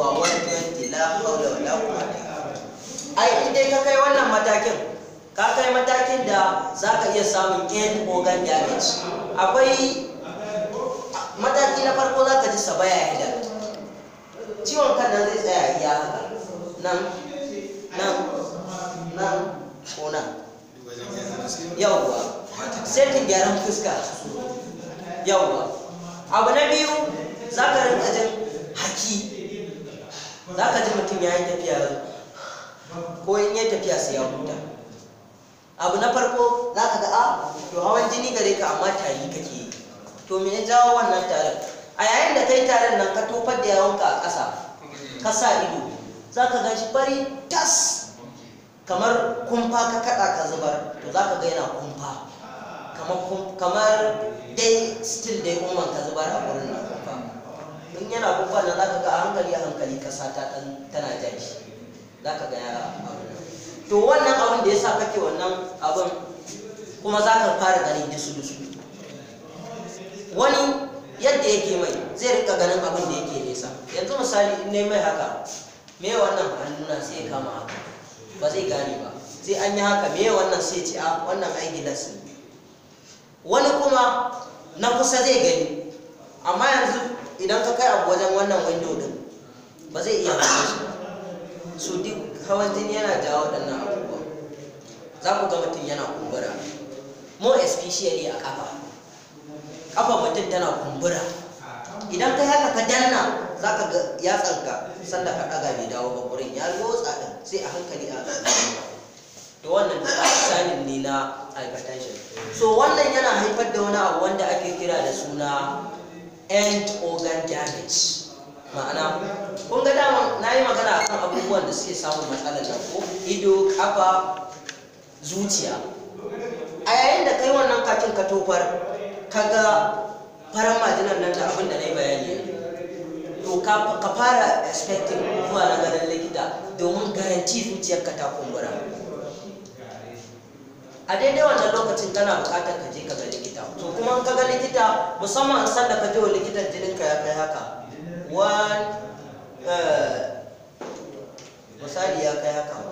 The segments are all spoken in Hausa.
wa 120 la haula wala quwwata ai in dai ka kai wannan matakin ka kai matakin da za ka iya samun end organ damage akwai mataki na farko za ka ji sabaya headache ciwon kan nan zai tsaya iya haka nan nan nan ko nan yawwa setin gyaran fuska yawwa abu na biyu za ka rinka jin haki za ka ji mutum ya yi tafiya ko in yi tafiya sai ya huta abu na farko za ka ga a to hawan jini gare ka amma tari kake yi to me ya jawo wannan tarin a yayin da kai tarin nan ka tofar da yawonka a ƙasa ka sa ido za ka gan shi fari tas kamar kumfa ka kaɗa ka zubar to za ka ga yana kumfa kamar dai still dai umman ka zubar a wurin na kumfa in yana kumfa nan za ka ga a hankali a hankali ƙasa ta tana jan shi za ka ga ya abin to wannan abin da ya sa kake wannan abin kuma za ka fara ganin dusu-dusu wani yadda yake mai zai rika ganin abin da yake nesa yanzu misali in ne mai haka me wannan hannuna sai ya kama haka ba zai gane ba sai an yi haka me wannan sai ce a wannan ai gilas ne wani kuma na kusa zai gani amma yanzu idan ka kai abu wajen wannan window din ba zai iya gane shi ba so duk hawan jini yana jawo waɗannan abubuwa za ku ga mutum yana kumbura more especially a kafa kafa mutum tana kumbura idan kai haka ka danna za ka ga yatsanka sanda ka ɗaga bai dawo ba wurin ya lotsa ɗin sai a hankali a to wannan sanin ne na hypertension so wannan yana haifar da wani abu wanda ake kira da suna end organ damage ma'ana kun ga dama na yi magana akan abubuwan da suke samun matsalar nan ko ido kafa zuciya a yayin da kai wannan katin ka tofar ka ga faran majinan nan da abin da na yi bayani to ka fara expecting zuwa na ganin likita domin garanti zuciyarka ta kumbura a daidai wannan lokacin kana bukatar ka je ka ga likita to kuma ka ga likita musamman san da ka je wa likitan jininka ya kai haka one misali ya kai haka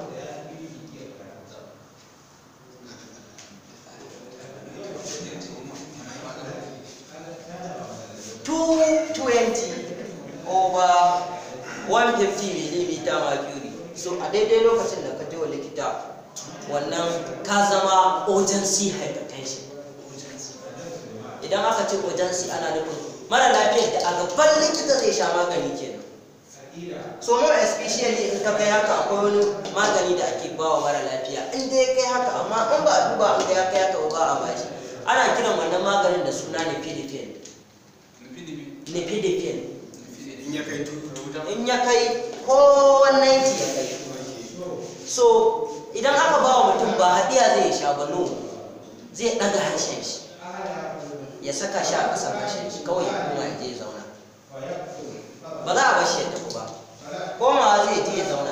two twenty over one fifty millimeter mercury so a daidai lokacin da ka je wa likita wannan ka zama urgency hypertension idan aka ce urgency ana nufin mara lafiyar da a gaban likita zai sha magani kenan so more especially in ka kai haka akwai wani magani da ake bawa mara lafiya in dai kai haka amma in ba a duba an ga ya kai haka ba a bashi ana kiran wannan maganin da suna nifedipine nifedipine in ya kai tuta in ya kai ko wannan ya kai so idan aka ba wa mutum ba hadiya zai sha ba no zai ɗaga harshen shi ya saka shi a ƙasar harshen shi kawai ya koma ya je ya zauna ba za a bar shi ya tafi ba komawa zai je ya zauna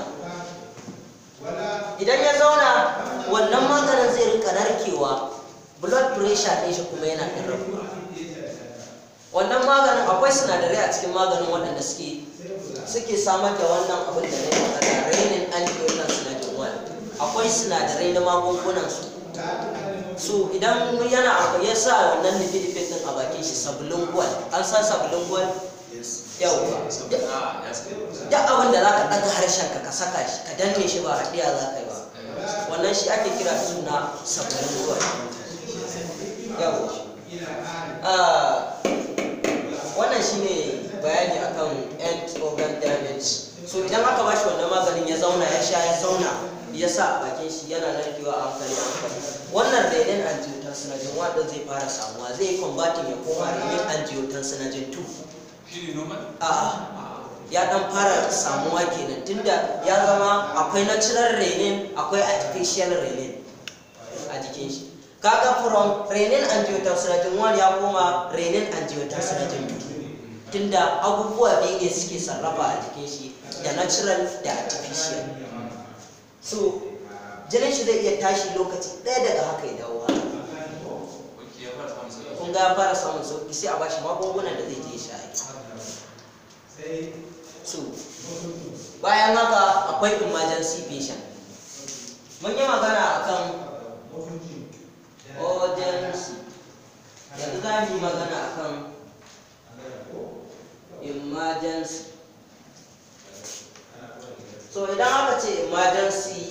idan ya zauna wannan maganin zai rika narkewa blood pressure ɗin shi kuma yana ɗin rabuwa wannan maganin akwai sinadarai a cikin maganin waɗanda suke suke samar da wannan abin da na yi magana rainin antioxidant sinadarin wani akwai sinadarai na magungunan su so idan yana abu ya sa wannan nifidifin din a bakin shi sabulun gwal an san sabulun gwal yauwa duk abin da za ka ɗaga harshen ka ka saka shi ka danne shi ba haɗiya za ka yi ba wannan shi ake kira da suna sabulun gwal yauwa wannan shine bayani akan end organ damage so idan aka bashi wannan maganin ya zauna ya sha ya zauna ya sa a bakin shi yana narkewa a hankali a hankali wannan renin angiotensin wanda zai fara samuwa zai yi combating ya koma renin angiotensin 2 shi ne normal a'a ya dan fara samuwa kenan tunda ya zama akwai natural renin akwai artificial renin a jikin shi kaga from renin angiotensin 1 ya koma renin angiotensin 2 tunda abubuwa biyu ne suke sarrafa a jikin shi da natural da artificial so jinin shi zai iya tashi lokaci ɗaya daga haka ya dawo haka ok ya fara samun sauki kun ga ya fara samun sauki sai a bashi magungunan da zai je ya sha so bayan haka akwai emergency patient mun yi magana akan urgency yanzu za mu yi magana akan emergency so idan aka ce emergency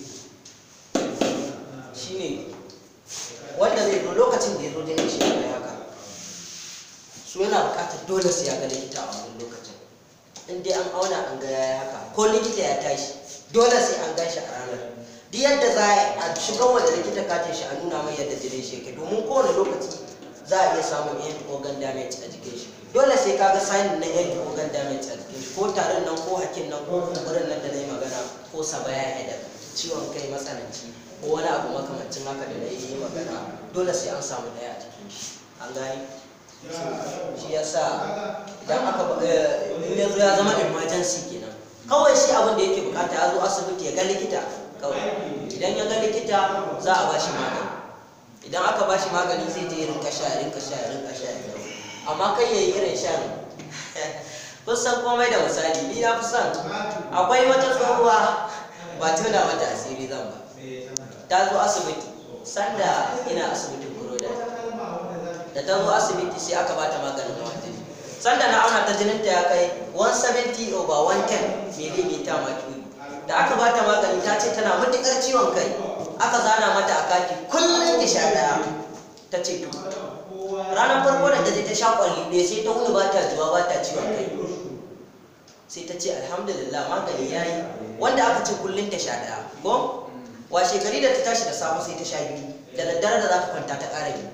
shine wanda zai zo lokacin da ya zo jinin shi ya kai haka su yana bukatar dole sai ya ga likita a wannan lokacin in dai an auna an ga yaya haka ko likita ya tashi dole sai an gan shi a ranar duk yadda za a shigar wa da likita katin shi a nuna mai yadda jinin shi yake domin kowane lokaci za a iya samun end organ damage a jikin shi dole sai ka ga sign na end organ damage a jikin shi ko tarin nan ko hakin nan ko kumburin nan da na yi magana ko sabaya headache ciwon kai matsananci ko wani abu makamancin haka da na yi magana dole sai an samu daya a jikin shi an gani shi ya sa idan aka in ya zo ya zama emergency kenan kawai shi abin da yake bukata ya zo asibiti ya ga likita kawai idan ya ga likita za a bashi magani idan aka bashi magani zai je rinka sha rinka sha rinka sha ya dawo amma kai yayi irin shan kun san komai da misali ni na fi son akwai wata tsohuwa ba tuna mata asiri zan ba ta zo asibiti sanda ina asibitin buroda da ta zo asibiti sai aka bata maganin hawan jini sanda na auna ta jinin ta ya kai 170 over 110 millimeter mercury da aka bata magani ta ce tana matukar ciwon kai aka zana mata a kati kullum ki sha daya ta ce to ranar farko da ta je ta sha kwalli ɗaya sai ta wuni ba ta juwa ba ta ciwon kai sai ta ce alhamdulillah magani ya yi wanda aka ce kullum ta sha daya ko washe gari da ta tashi da safe sai ta sha biyu da daddare da za ta kwanta ta ƙara biyu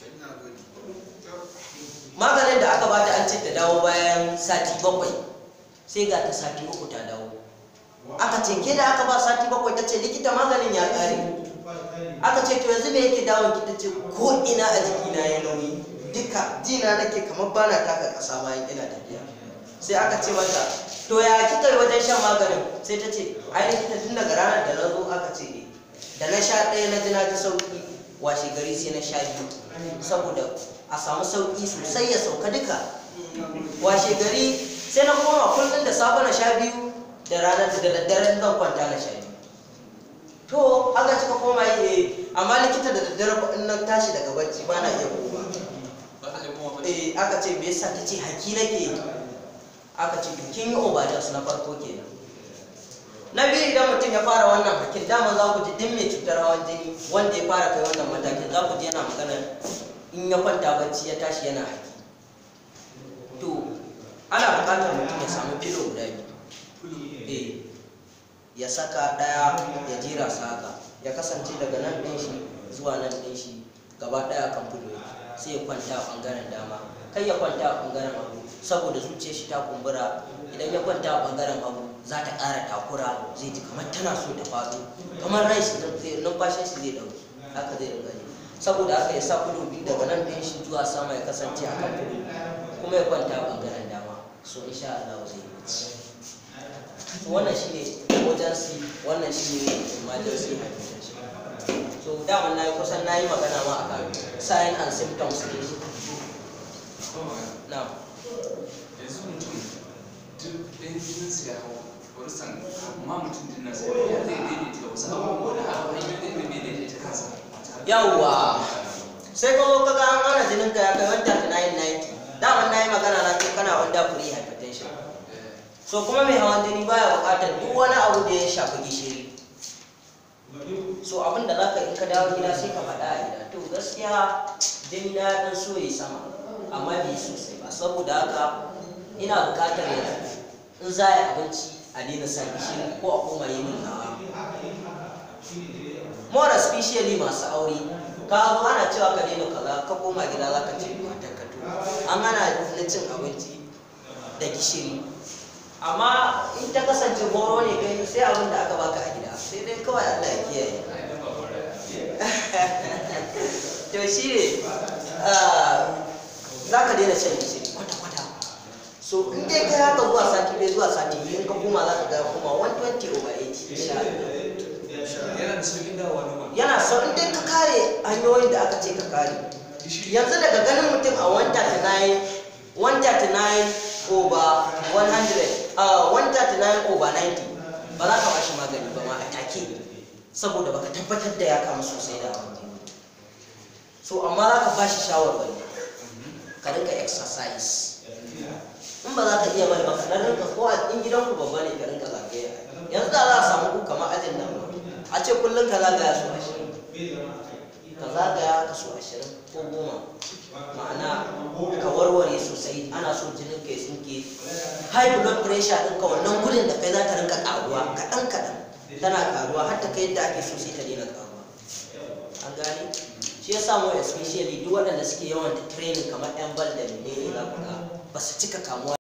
maganin da aka bata an ce ta dawo bayan sati bakwai sai ga ta sati uku ta dawo aka ce ke da aka ba sati bakwai ta ce likita maganin ya ƙare aka ce to yanzu me yake dawon ki ta ce ko ina a jikina ya nauyi duka jina nake kamar bana taka ƙasa bayan ina tafiya sai aka ce mata to ya kika yi wajen shan maganin sai ta ce ai likita tun daga ranar da na zo aka ce eh da na sha ɗaya na ji na ji sauki washe gari sai na sha biyu saboda a samu sauki sosai ya sauka duka washe gari sai na koma kullum da safe na sha biyu da ranar da daddare zan kwanta na sha biyu to haka cika koma yi amma likita da daddare ko in nan tashi daga bacci ba na iya koma ba ta iya kuma ba eh aka ce me yasa ta ce haki nake yi aka ce to kin yi overdose na farko kenan na biyu idan mutum ya fara wannan hakin dama za ku ji duk mai cutar hawan jini wanda ya fara kai wannan matakin za ku ji yana magana in ya kwanta bacci ya tashi yana haki to ana buƙatar mutum ya samu filo guda biyu eh ya saka ɗaya ya jera su haka ya kasance daga nan ɗin shi zuwa nan ɗin shi gaba ɗaya kan filo yake. sai ya kwanta a ɓangaren dama kai ya kwanta a ɓangaren hagu saboda zuciyar shi ta kumbura idan ya kwanta a ɓangaren hagu za ta ƙara takura zai ji kamar tana so ta faɗo kamar rai shi zai numfashin shi zai ɗauki haka zai rinka ji saboda haka ya sa kudu biyu daga nan ɗin shi zuwa sama ya kasance a kan kudu kuma ya kwanta a ɓangaren dama so insha Allah zai yi bacci wannan shine emergency wannan shine emergency hypertension so dama na yi kusan na yi magana ma akan sign and symptoms ne na yanzu mutum duk ɗan jininsa ya hau wani san amma mutum din nasa ya zai daidaita wasu abubuwa da hanyoyin da zai daidaita kansa yawwa sai ka zo kaga an ana jinin ka ya kai wanda ta 990 daman na yi magana na ce kana wanda free hypertension so kuma mai hawan jini baya buƙatar duk wani abu da ya shafi gishiri so abin da zaka in ka dawo gida sai ka faɗa a gida to gaskiya jini na ɗan so ya sama amma bai sosai ba saboda haka ina buƙatar yanzu in za a yi abinci a daina sa gishiri ko a koma yi min nawa more especially masu aure ka zo ana cewa ka daina kaza ka koma gida za ka ce matar ka to an hana na cin abinci da gishiri amma in ta kasance horo ne kai sai abin da aka baka a gida sai dai kawai Allah ya kiyaye to shi ne za ka daina shan gishiri kwata-kwata so in dai kai haka zuwa sati ɗaya zuwa sati biyu in ka koma za ka ga kuma 120 over 80 insha Allah yana da sauƙin dawowa noma yana so in dai ka kare hanyoyin da aka ce ka kare yanzu daga ganin mutum a 139 139 over 100 a 139 over 90 ba za ka ba shi magani ba ma a take saboda baka tabbatar da ya kamu sosai da hawan jini so amma za ka ba shi shawarwari ka rinka exercise in ba za ka iya bane ba ka dan rinka ko a in gidanku babba ne ka rinka zagaya yanzu da za a samu ku kamar ajin nan a ce kullum ka zagaya su ashirin ka zagaya ka su ashirin ko goma ma'ana ka warware sosai ana so jinin kai tsinke high blood pressure ɗinka wannan gudun da kai za ta rinka ƙaruwa kaɗan kaɗan tana ƙaruwa har ta kai yadda ake so sai ta daina ƙaruwa an gane shi ya samu especially duk waɗanda suke yawan training kamar yan bal da menene za ku ga ba su cika kamuwa